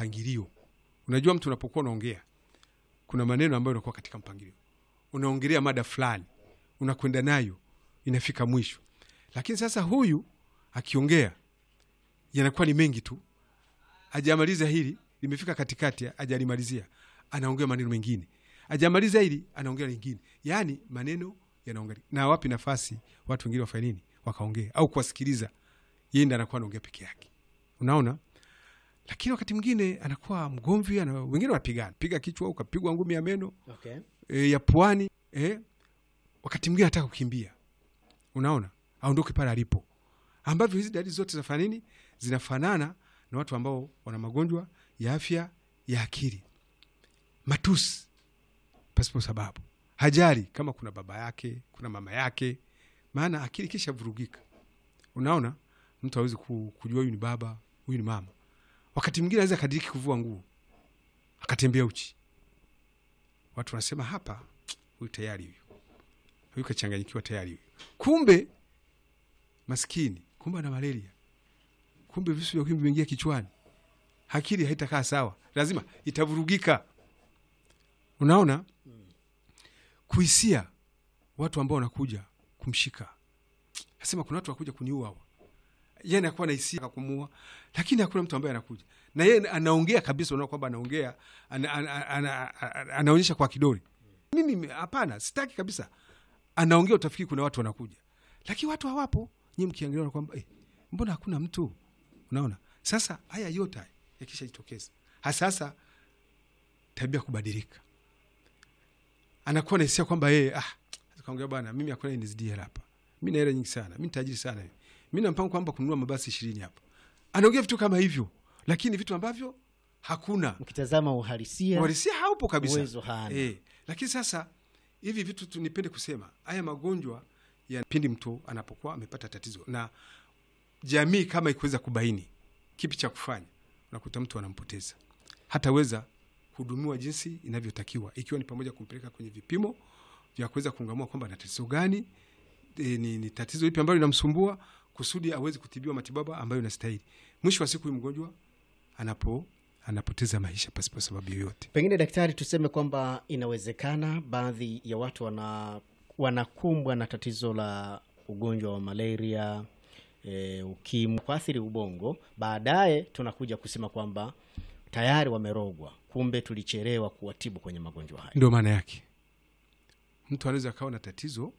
mpangilio. Unajua, mtu unapokuwa unaongea, kuna maneno ambayo unakuwa katika mpangilio, unaongelea mada fulani, unakwenda nayo, inafika mwisho. Lakini sasa huyu akiongea yanakuwa ni mengi tu, ajamaliza hili, limefika katikati, ajalimalizia, anaongea maneno mengine, ajamaliza hili, anaongea lingine, yaani maneno yanaongea. Na wapi nafasi watu wengine wafanye nini? Wakaongea au kuwasikiliza, yeye ndiye anakuwa anaongea peke yake, unaona lakini wakati mwingine anakuwa mgomvi ana, wengine wanapigana piga kichwa ukapigwa ngumi ya meno Okay. e, ya puani e, wakati mwingine anataka kukimbia, unaona aondoke pale alipo, ambavyo hizi dalili zote zinafanya nini? Zinafanana na watu ambao wana magonjwa ya afya ya akili, matusi pasipo sababu, hajali kama kuna baba yake kuna mama yake, maana akili kisha vurugika. Unaona, mtu hawezi ku- kujua huyu ni baba huyu ni mama. Wakati mwingine anaweza kadiriki kuvua nguo akatembea uchi, watu wanasema hapa, huyu tayari huyu huyu kachanganyikiwa tayari huyu. Kumbe maskini, kumbe ana malaria, kumbe visu vya ukimwi vimeingia kichwani, akili haitakaa sawa, lazima itavurugika. Unaona, kuhisia watu ambao wanakuja kumshika, nasema kuna watu wakuja kuniua hawa yeye anakuwa na hisia kumua, lakini hakuna mtu ambaye anakuja na yeye anaongea kabisa. Unaona kwamba anaongea ana, ana, ana, ana, anaonyesha kwa kidole. Mimi hapana, sitaki kabisa. Anaongea, utafikiri kuna watu wanakuja, lakini watu hawapo. Nyie mkiangalia kwamba eh, mbona hakuna mtu? Unaona, sasa haya yote haya yakisha jitokeza, hasasa tabia kubadilika, anakuwa na hisia kwamba yeye ah, kaongea bwana, mimi hakuna nizidi hela hapa, mi na hela nyingi sana, mi tajiri sana hivi mi na mpango kwamba kununua mabasi ishirini hapa. Anaongea vitu kama hivyo, lakini vitu ambavyo hakuna Mkitazama uhalisia uhalisia haupo kabisa uwezo hana. eh. Lakini sasa hivi vitu tu, nipende kusema haya magonjwa ya pindi mtu anapokuwa amepata tatizo, na jamii kama ikiweza kubaini kipi cha kufanya, unakuta mtu anampoteza, hataweza kuhudumiwa jinsi inavyotakiwa, ikiwa ni pamoja kumpeleka kwenye vipimo vya kuweza kungamua kwamba ana tatizo gani, e, ni, ni tatizo lipi ambalo linamsumbua kusudi aweze kutibiwa matibabu ambayo inastahili. Mwisho wa siku huyu mgonjwa anapo anapoteza maisha pasipo sababu yoyote. Pengine daktari, tuseme kwamba inawezekana baadhi ya watu wana wanakumbwa na tatizo la ugonjwa wa malaria e, ukimwi kuathiri ubongo, baadaye tunakuja kusema kwamba tayari wamerogwa, kumbe tulichelewa kuwatibu kwenye magonjwa haya. Ndio maana yake, mtu anaweza akawa na tatizo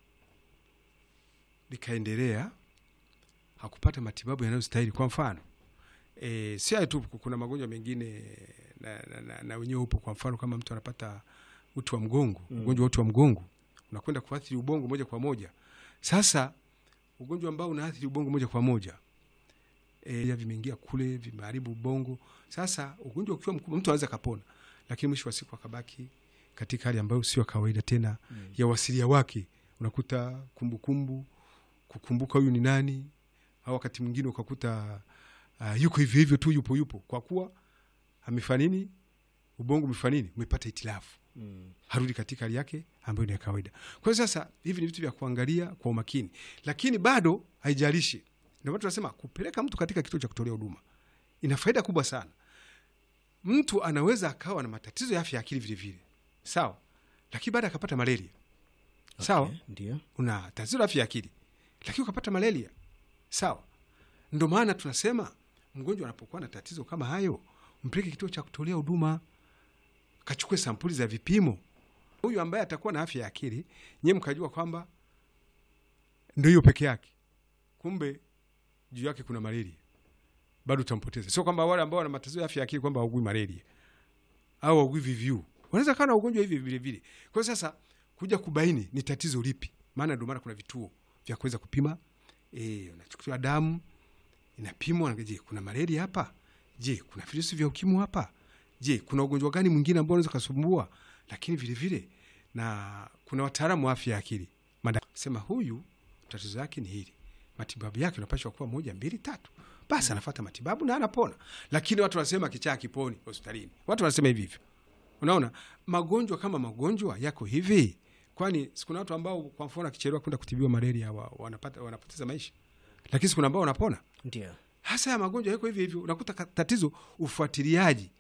likaendelea, hakupata matibabu yanayostahili. Kwa mfano e, si hayo tu, kuna magonjwa mengine na, na, na, na wenyewe upo. Kwa mfano kama mtu anapata uti wa mgongo Mm. ugonjwa wa uti wa mgongo unakwenda kuathiri ubongo moja kwa moja. Sasa ugonjwa ambao unaathiri ubongo moja kwa moja e, vimeingia kule, vimeharibu ubongo. Sasa ugonjwa ukiwa mkubwa, mtu anaweza kapona, lakini mwisho wa siku akabaki katika hali ambayo sio kawaida tena Mm. ya wasilia wake. Unakuta kumbukumbu, kukumbuka huyu ni nani, au wakati mwingine ukakuta uh, yuko hivyo hivyo tu, yupo yupo, kwa kuwa amefanya nini, ubongo umefanya nini, umepata itilafu Mm. harudi katika hali yake ambayo ni ya kawaida. Kwa hiyo sasa, hivi ni vitu vya kuangalia kwa umakini, lakini bado haijalishi. Ndio maana tunasema kupeleka mtu katika kituo cha kutolea huduma ina faida kubwa sana. Mtu anaweza akawa na matatizo ya afya ya akili vile vile, sawa, lakini baada akapata malaria, sawa, Okay, ndio una tatizo la afya ya akili lakini ukapata malaria, sawa. Ndo maana tunasema mgonjwa anapokuwa na tatizo kama hayo, mpeleke kituo cha kutolea huduma, kachukue sampuli za vipimo. Huyu ambaye atakuwa na afya ya akili, nyewe mkajua kwamba ndo hiyo peke yake, kumbe juu yake kuna malaria, bado utampoteza. Sio kwamba wale ambao wana matatizo ya afya ya akili kwamba haugui malaria au haugui VVU, wanaweza kawa na ugonjwa hivi vile vile. Kwa hiyo sasa kuja kubaini ni tatizo lipi, maana ndio maana kuna vituo vya kuweza kupima e, unachukuliwa damu inapimwa, je, kuna malaria hapa? Je, kuna virusi vya ukimwi hapa? Je, kuna ugonjwa gani mwingine ambao unaweza kusumbua? Lakini vile vile na kuna wataalamu wa afya ya akili mada sema huyu tatizo yake ni hili, matibabu yake unapashwa kuwa moja mbili tatu, basi anafuata matibabu na anapona. Lakini watu wanasema kichaa kiponi hospitalini, watu wanasema hivi hivyo. Unaona, magonjwa kama magonjwa yako hivi, kwani sikuna watu ambao kwa mfano akichelewa kwenda kutibiwa malaria wa, wanapata, wanapoteza maisha, lakini sikuna ambao wanapona ndio hasa ya magonjwa yako hivi hivyo. Unakuta ka- tatizo ufuatiliaji